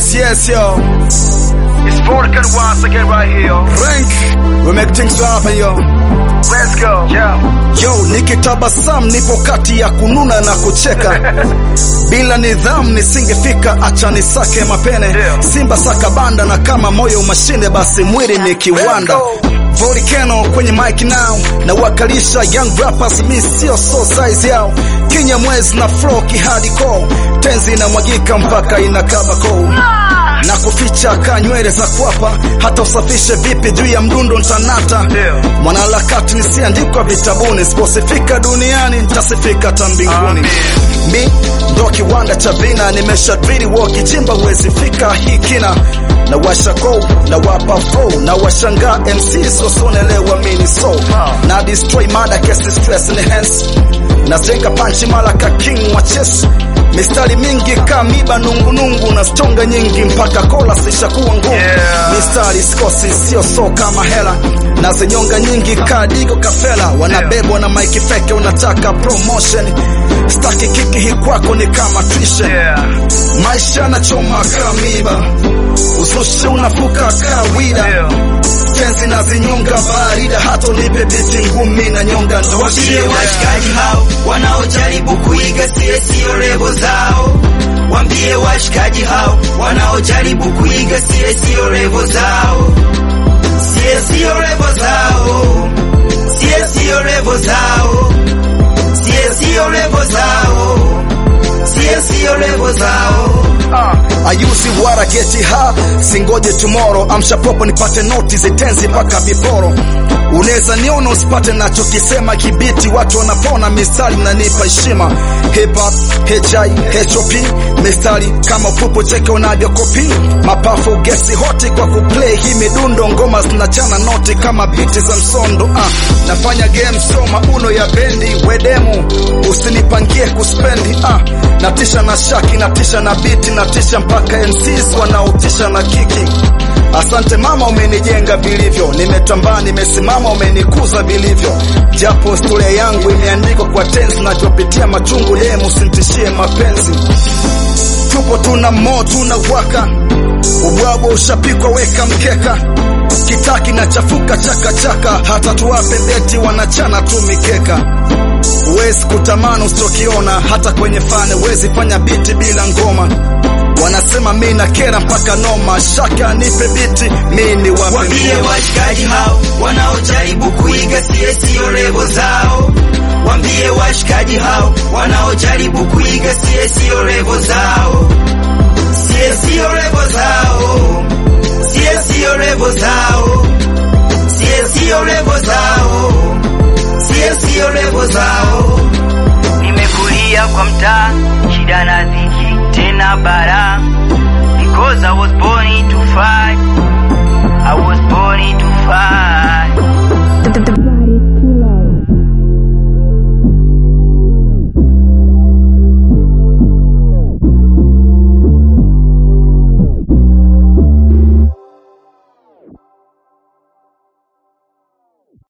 Yes, yes, yo. It's Vodka once again right here. Rank. We make things happen, yo. Let's go. Yeah. Yo, nikitabasamu nipo kati ya kununa na kucheka. Bila nidhamu nisingefika, acha nisake mapene. Yeah. Simba saka banda na kama moyo mashine, basi mwili ni kiwanda. Volcano kwenye mic now na wakalisha young rappers, mi sio so size yao. Kinya mwezi na flow kihardcore, tenzi inamwagika mpaka inakaba koo na kuficha ka nywele za kwapa, hata usafishe vipi juu ya mdundo ntanata. Ndio. Mwanaharakati nisiandikwa vitabuni, siposifika duniani nitasifika hata mbinguni. Mi ndo kiwanda cha vina, nimesha drili wakichimba huwezi fika hii kina na washa go na wapa flow na washangaa MCs wasonelewa mini so na destroy mada kesi stress enhance nazenga panchi mala ka king wa chess mistari mingi kamiba nungunungu na stonga nyingi mpaka kola sishakuwa ngumu Yeah. mistari sikosi sio so kama hela na zinyonga nyingi kadigo kafela wanabebwa na maiki feke unataka promotion staki kiki hii kwako ni kama tuition Yeah. maisha na choma kamiba uzushi unafuka kawida Ndio. tenzi na zinyonga barida hata unipe biti ngumi na nyonga ndo Wambie washikaji hao wanaojaribu kuiga sie sio revo zao. Wambie washikaji hao wanaojaribu kuiga sie sio revo zao. Sie sio revo zao. Sie sio revo zao. Sie sio revo zao. Sie sio revo zao. ayusi wara geti ha singoje tomorrow amsha popo nipate noti zitenzi mpaka viporo unaweza niona usipate nachokisema kibiti watu wanapona mistari nanipa heshima hip hop hi hop mistari kama upupo cheke unavyokopi mapafu gesi hoti kwa kuplay hii midundo ngoma zinachana noti kama biti za msondo ah, nafanya game soma uno ya bendi wedemu usinipangie kuspendi ah, natisha na shaki natisha na biti natisha mpaka MCs wanaotisha na kiki Asante mama, umenijenga vilivyo, nimetambaa, nimesimama, umenikuza vilivyo, japo historia yangu imeandikwa kwa tenzi, nachopitia machungu, yeye msintishie mapenzi. Tupo tuna mo tuna waka, ubwabwa ushapikwa, weka mkeka, kitaki na chafuka chaka chaka, hata tuwape beti wanachana tu mikeka Huwezi kutamani usichokiona, hata kwenye fane huwezi fanya biti bila ngoma. Wanasema mi na kera mpaka noma, shaka nipe biti, mi ni wape Wambie ngoma. washikaji hao wanaojaribu kuiga sie sio revo zao. Wambie washikaji hao wanaojaribu kuiga sie sio revo zao. Sie sio revo zao. Sie sio revo zao. Sie sio revo zao. Sie sio revo zao. nimekulia kwa mtaa shida na dhiki tena bara because I was born to fight